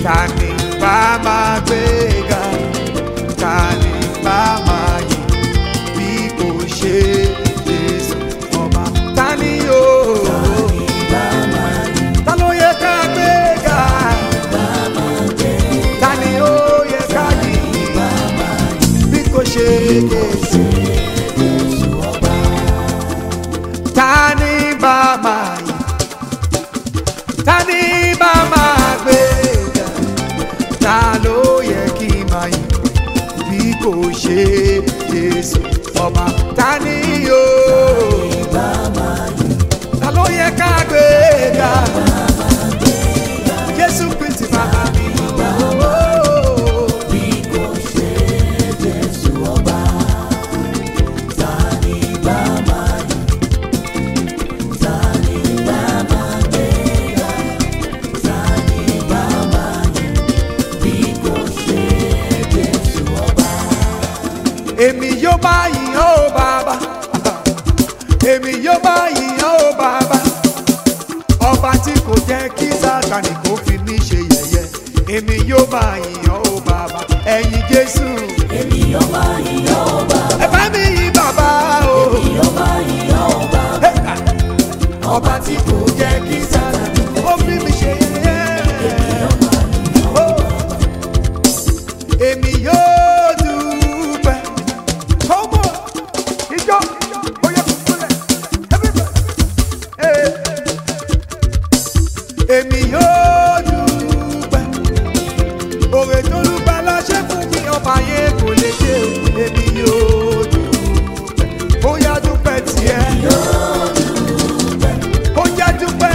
ta ni bá máa gbé ga ta ni bá máa yìn bí kò ṣe Jésù ọba ta ni o ta ló yẹ ká gbé ga ta ni ó yẹ ká yìn bí kò ṣe Jésù ta ni bá máa yìn ta ni bá máa gbé ga ta ló yẹ kí n máa yìn bí kò ṣe Jésù ọba ta ni o ta ló yẹ ká gbé ga Jésù Kristi bàbá mi. èmi yóò bá yìn ó bàbá èmi yóò bá yìn ó bàbá ọba tí kò jẹ́ kí sátani kò fi mí ṣe yẹ̀yẹ́ èmi yóò bá yìn ó bàbá ẹ̀yin jésù Èmi yóò bá yìn ọ́ bàbá, ẹ bá mi yìn bàbá o èmi yóò bá yìn ọ́ bàbá, ọba tí kò jẹ́ kí sátani kò fi mí ṣe yẹ̀yẹ́ Ó. èmi yóò dúpẹ́ kọ́mọ ìjọ oyè kúkúlẹ̀ èmi yóò dúpẹ́ òwe tó lùgbà láṣẹ fún mi ọba yẹn kò lè ṣe o èmi yóò dúpẹ́ ó yá dúpẹ́ tiẹ̀ ó yá dúpẹ́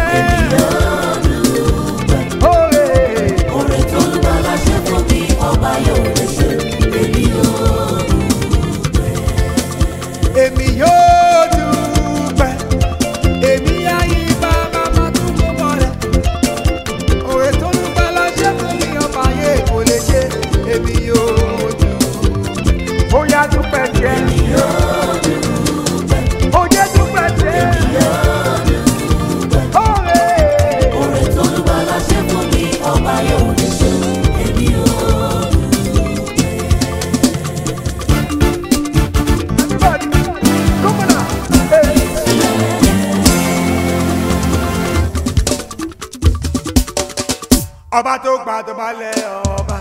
òwe. oore tó ń bá láṣẹ fún mi, ọba yóò lè ṣe, èmi yóò èmi yóò dúpẹ́ èmi ayé bàbá máa tún mú mọ́lẹ̀ òwe tó ń bá láṣẹ fún mi ọba ayé kò lè ṣe èmi yóò dúpẹ́ ó yá dúpẹ́ tiẹ̀ ó jẹ́ dúpẹ́ tiẹ̀ òwe oore tó ń bá láṣẹ fún mi, ọba yóò lè ṣe, èmi yóò everybody come on now. Hey. ọba tó gba tó bá lẹ ọba.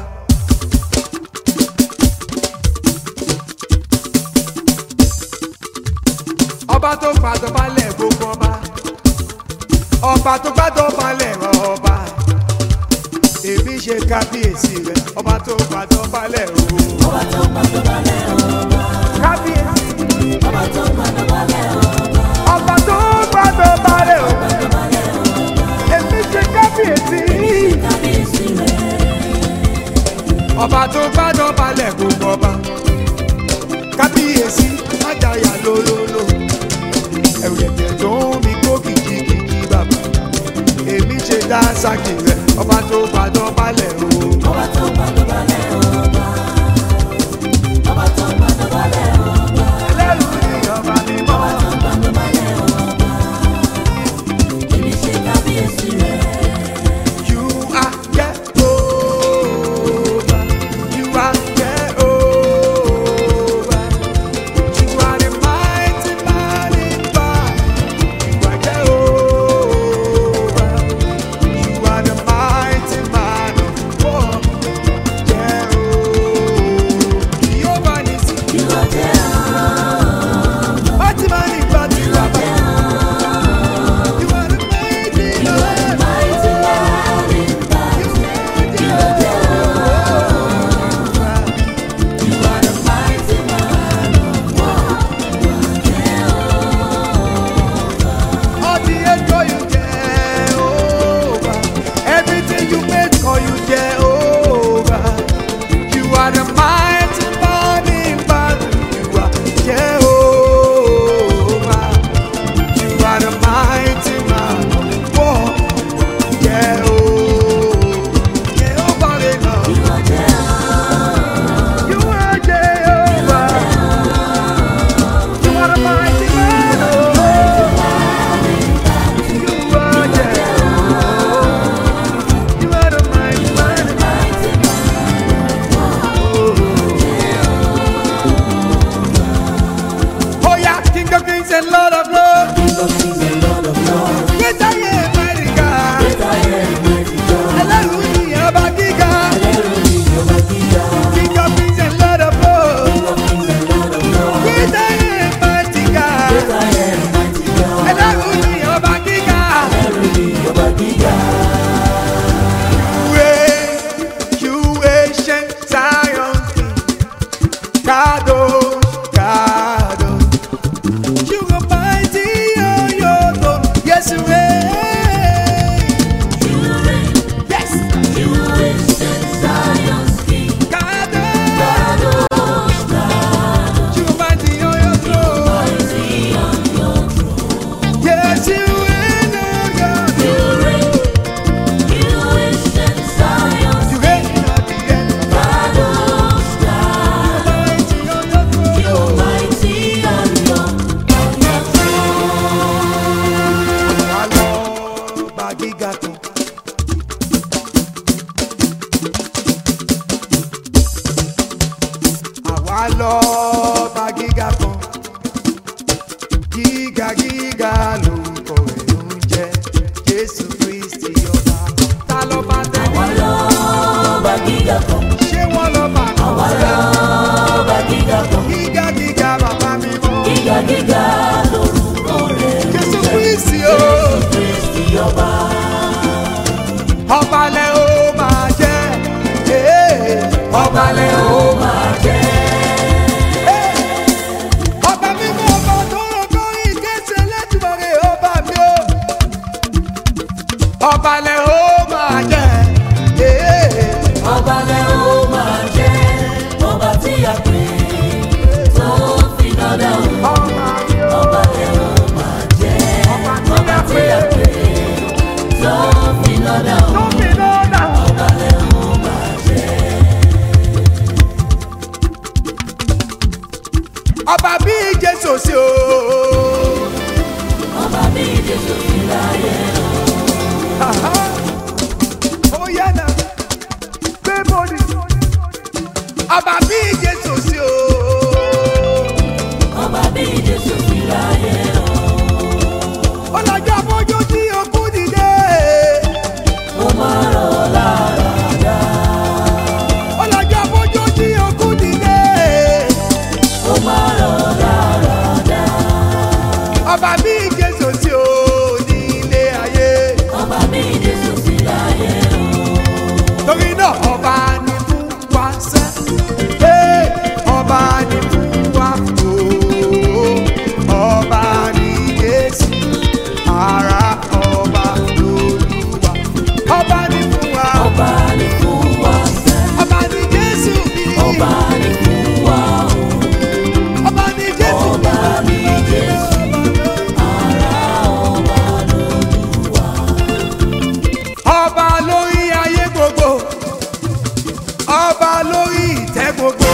ọba tó gba tó bá lẹ gbogbo ọba. ọba tó gba tó bá lẹ ọba. èmi ṣe kábíyèsí rẹ ọba tó gba tó bá lẹ o. ọba tó ń bá tó bá lẹ̀ ọba, kábíyèsí ọba tó ń bá tó bá lẹ̀ ọba, ọba tó gba tó bá lẹ o. bá tó bá lẹ̀ ọba, èmi ṣe kábíyèsí. kábíyèsí rẹ̀, ọba tó gbádùn balẹ̀ gbogbo ọba kábíyèsí májàyà lólólo ẹ̀rù ẹ̀jẹ̀ tó ń mi kó kìjikìji bàbá èmi ṣe dá sákì rẹ̀ ọba tó gbádùn balẹ̀ o. ọba tó ń bá tó bá lẹ̀ ọba, ọba tó ń bá tó bá lẹ̀ ọba, ẹlẹ́rù ni ọba mímọ́ ọba tó ń bá tó bá lẹ̀ ọba, èmi ṣe kábíyèsí rẹ̀. you are Jehovah you are Jehovah you are the mighty man in battle you are Jehovah. You are the mighty man of war. Jehovah. Jehovah Nissi. You are Jehovah, Mighty man in battle. You are You are the mighty you are the man. mighty man in battle. You are Jehovah. You are the mighty man of war. All the echo you Jehovah. Everything you made call you Jehovah. You are the mighty man in battle. You and Lord of Lords. King of kings and Lord of lords. Great I am, mighty God. Great I am, mighty God. Ẹlẹ́rù ni ọba gíga. Ẹlẹ́rù ni ọba gíga. King of kings and Lord of Lords. King of kings and Lord of lords. Great I am, mighty God. Great I am, mighty God. Ẹlẹ́rù ni ọba gíga. Ẹlẹ́rù ni ọba gíga. You ancient Zion King. Kadosh, Kadosh. You are mighty on your throne. Yes, you reign. You reign, Yes. you ancient Zion's King. Kadosh. Kadosh, Kadosh, You are mighty on your throne. mighty on your throne. Yes, you reign on your You throne. reign, you ancient Zion's You reign at the end. Kadosh, Kadosh. Mighty on your throne. You are mighty on your, on your throne. Àlọ́ bá gíga kan. Àwa lọ bá gíga kan. Gíga gíga lórúkọ rẹ̀ ń jẹ́ Jésù Kristi ọba. Ta ló bá Àwa tẹ́lẹ̀? lọ́ba gíga kan. Ṣé wọ́n lọ bá Àwa àwọn lọ́ba gíga kan. Gíga gíga bàbá mi mọ́. Gíga gíga lórúkọ rẹ̀. Jésù Kristi o. Kristi ọba. Ọba lẹ ó máa jẹ́. Ee, Ọba lẹ ó máa jẹ́. Ọba mímọ́ ọba tó rọ̀kọ́ ìkéṣe lẹ́tùmọ̀rẹ́ ọba mi o. Ọba lẹ ó máa jẹ́. Ee, Ọba lẹ ó máa jẹ́. Ọba tí a pè tó fi dọ́dọ̀ òun. Ọba mi o. Ọba lẹ ó máa jẹ́. Ọba tí Ọba a tí pè a pè tó fi dọ́dọ̀ tó òun. fi lọ́dà. Ọba lẹ ó máa jẹ́. Ọba bí Jésù sí o. Ọba bí Jésù fi láyé o. Aha. Ó yá náà, gbé bọ́ọ̀lì. Ọba bí Jésù sí o. Ọba bí Jésù fi láyé o. ọlọ́jọ́ fojú tí okú dìde. Ó máa rọ̀ lára dá. ọlọ́jọ́ fojú tí okú dìde. Ó máa rọ̀ lára dá. ọba bí jésù sí o ní ilé ayé. Ọba bí Jésù fi láyé o. torí náà ọba ní fún wa sẹ́. Ee, ọba ní fún wa ooo. ọba ní jésù. ara ọba lolúwa. ọba ní fún wa. Ọba ní fún wa sẹ́. ọba ní jésù bí. Ọba ní fún wa o. ọba ní jésù bí. Ọba ní Jésù. Ara ọba lolúwa. ọba lórí ayé gbogbo ọba lórí ìtẹ́ gbogbo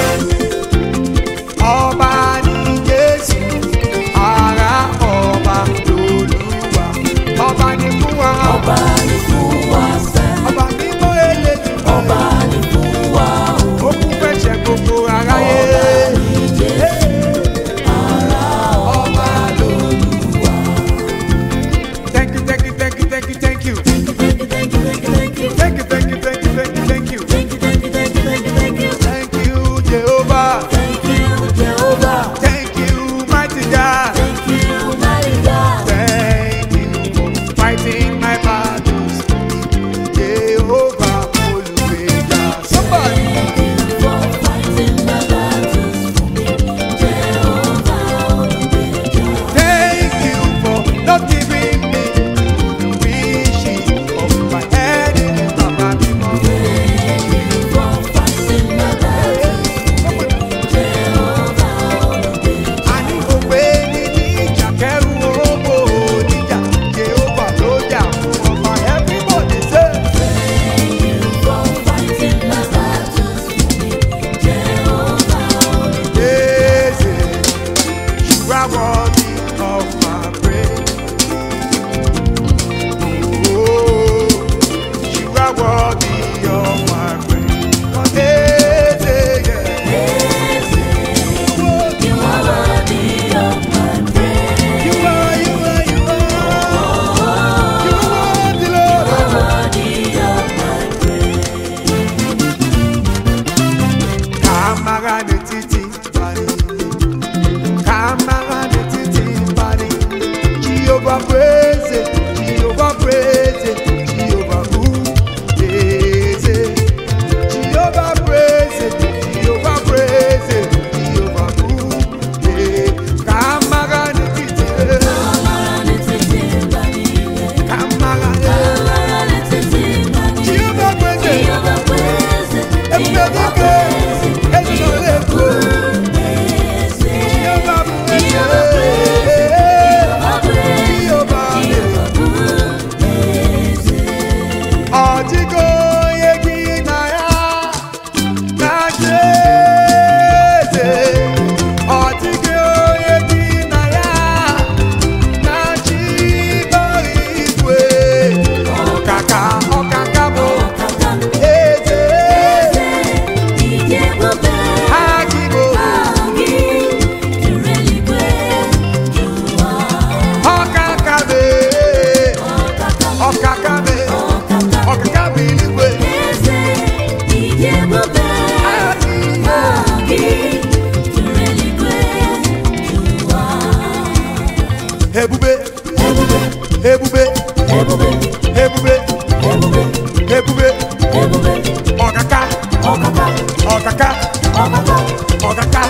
ọba ní jésù ara ọba lolúwa ọba ní fún wa Ọba ní fún wa sẹ́. ọba mímọ́ eléjì Ọba ní fún wa o. ó kún fẹsẹ̀ gbogbo aráyé Ọba ní Jésù. Ara ọba lolúwa. thank you thank you thank you thank you thank you Thank you, thank you, thank you, thank you. thank you thank you thank you thank you thank you Thank you, thank you, thank you, thank you, thank you. thank you jehovah Thank you, Jehovah. thank you mighty god. Thank you, mighty God. Thank you for fighting my battles. Jehovah Olùgbèjà. Somebody. Thank you for fighting my battles for me. Jehovah Olùgbèjà. Thank you for not giving me the wishes of my enemy. Bàbá mi mọ̀. Thank you for fighting my battles for me. Jehovah Olùgbèjà. Àní òwe ní níjà kẹrù owó oníjà. Jehovah ló jà fún ọba. Everybody say. Thank you for fighting my battles for me. Jehovah Olùgbèjà. Yes, you are worthy of my praise. Oh, you are worthy of my praise. Oh, yes, yeah. Yes, you are worthy of my praise. Jehovah praise it, Jehovah praise it, Jehovah who praise it. Jehovah praise it, Jehovah praise it, Jehovah who praise it. Kamaga ni titi, kamaga Jehovah praise it, ebube dike, esore ku. Jehovah praise it, Jehovah praise it. Ọdịgo onye gị na ya na-acha eze. Ọdịgo onye gị na ya na-achị ịbara igwe. Ọkaka ọkaka bụ eze. Ha gị bụ ọkaka bụ ọkaka bụ ọkaka bụ eluigwe. Ha gị ebube ebube ebube ebube ọkaka ọkaka ọkaka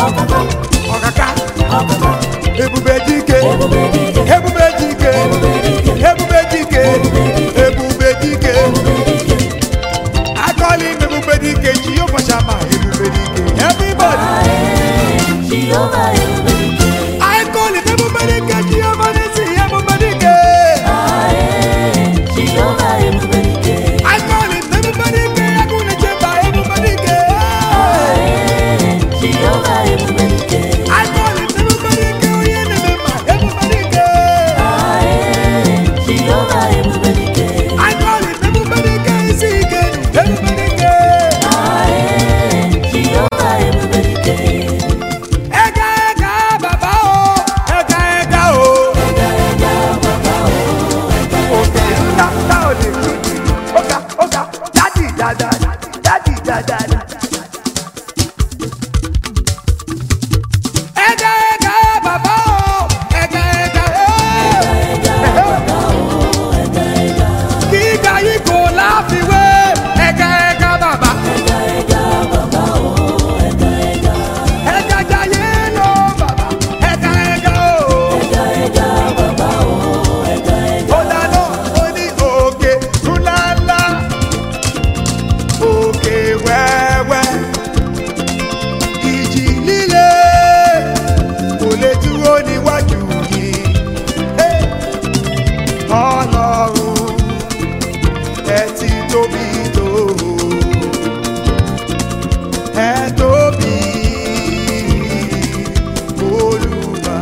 ọkaka ebube dike ebube dike ebube dike ebube dike akọli ebube dike jehova shama ebube dike everybody akọli ebube dike jehova nisi ebube dike akọli ebube dike agụnye chemba ebube dike akọli ebube dike onye na-eme mma ebube dike akọli ebube dike isi ike ebube dike ẹga ẹga bàbá o ẹga ẹga o òkè ńlá ńlá ò lè kú ọgá ọgá dádì dáadáa dádì dáadáa. ẹga ẹga bàbá o ẹga ẹga gíga yìí kò láfiwé ẹga ẹga bàbá ẹga jayé lọ bàbá ẹga ẹga o. Ọ̀dàlọ́ oní òkè ńláńlá, òkè wẹ́wẹ́, ìjì líle kò lè dúró níwájú yìí. Hey! Ọlọ́run ẹ ti tóbi tó, ẹ tóbi Olúwa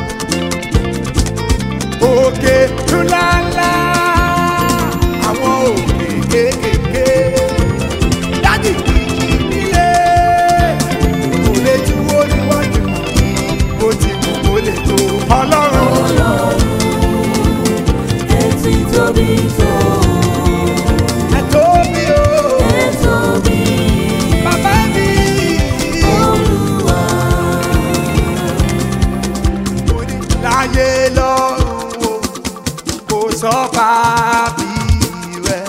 òkè ńláńlá àwọn òkè kéékèèké dájú kìkì nílé kò lè dúró níwájú yìí bó ti wù kó lè tó ọlọ́run ẹ tóbi o bàbá mi mo ní láyé lọ́run o kò sọ́ba bí rẹ̀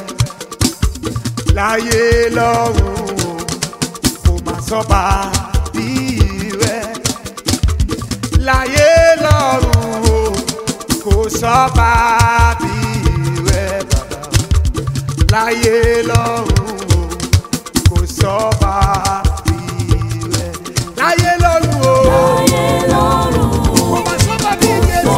láyé lọ́run o kò má sọ́ba bí rẹ̀ láyé lọ́run o kò sọ́ba bí rẹ̀ bàbá láyé lọ́run o kò sọ́ba bí rẹ̀ láyé lọ́run o kò má sọ́ba bí Jésù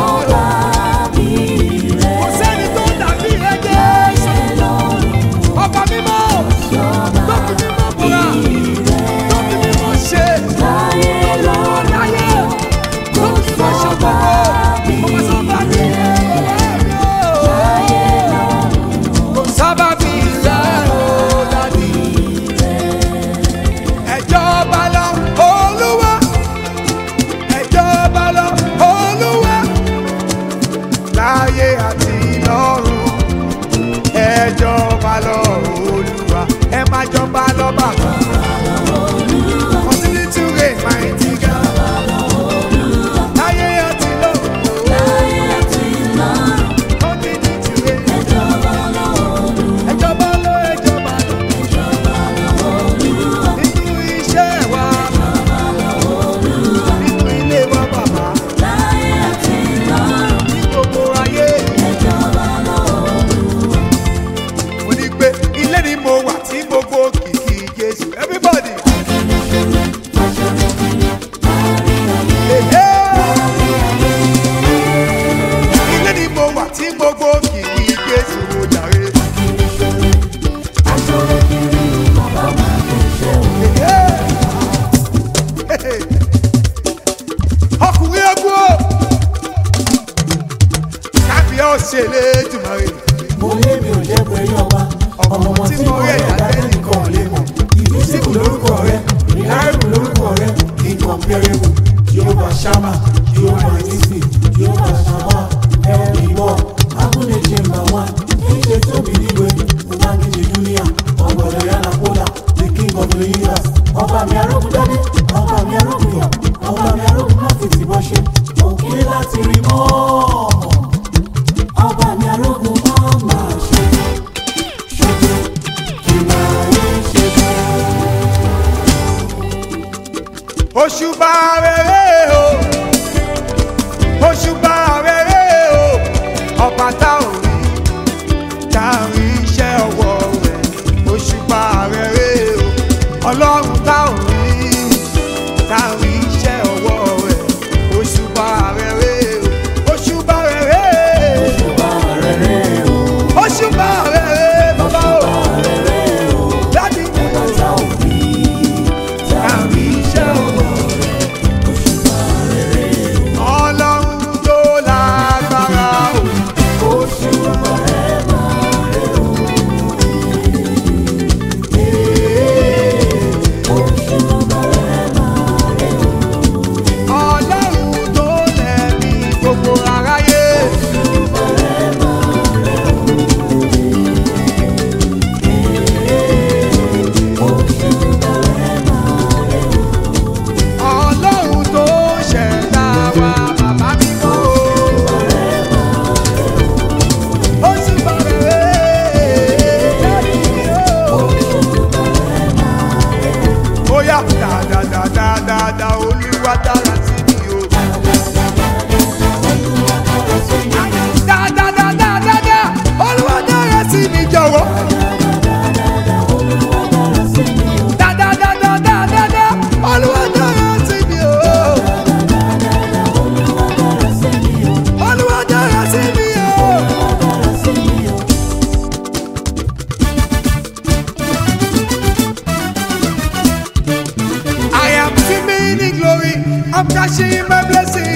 kò sẹ́ni tó dàbí rẹ̀ Jésù ọba mímọ́ tó fi mímọ́ bọ̀rà tó fi mímọ́ ṣe láyé tó fi mímọ́ ṣe gbogbo kò má sọ́ba bí rẹ̀ kò sábà bí rẹ̀ o. ṣe lé tùmọ̀rẹ́. mo lé mi ò jẹ́ pé yọba ọmọ ọmọ tí mo rí ẹ̀dá tẹ́nìkan ò lè mọ̀ ìfísìkù lórúkọ rẹ reliable lórúkọ rẹ incomparable jehovah shama jehovah nisi jehovah shama ẹ̀rìnwó abúlé chamber one ẹ̀jẹ̀ tóbi níwe ubangiji dunia ọgbọ̀dọ̀ yàrá kódà the king of the universe ọba mi arógun dádé ọba mi arógun yọ ọba mi arógun má fi tìbọn ṣe òkè láti rí mọ́ ọba mi arógun má máa ṣe ṣojú kí máa yé ṣe bẹ́ẹ̀. òṣùbà rere o òṣùbà rere o ọba tá ò rí tá a rí iṣẹ́ ọwọ́ rẹ̀ òṣùbà rere o ọlọ́run tá ò rí tá a rí iṣẹ́ ọwọ́ rẹ̀ òṣùbà rere o òṣùbà rere òṣùbà rere bàbá o dájú tá a rí iṣẹ́ ọwọ́ ọlọ́run tó lágbára o. ọlọ́run tó lẹ̀mí gbogbo aráyé. ọlọ́run tó ṣẹ̀dá wa bàbá mi kọ́ o. ó sì bàrẹ̀ jáde o. ó yá dáadáadáadáa olúwa dára sí mi o. dáadáadáadáa olúwa dára sí mi jọ̀wọ́. dáadáadáadáa olúwa dára sí mi o. olúwa dára sí mi o. I am swimming in glory. I'm cashing my blessing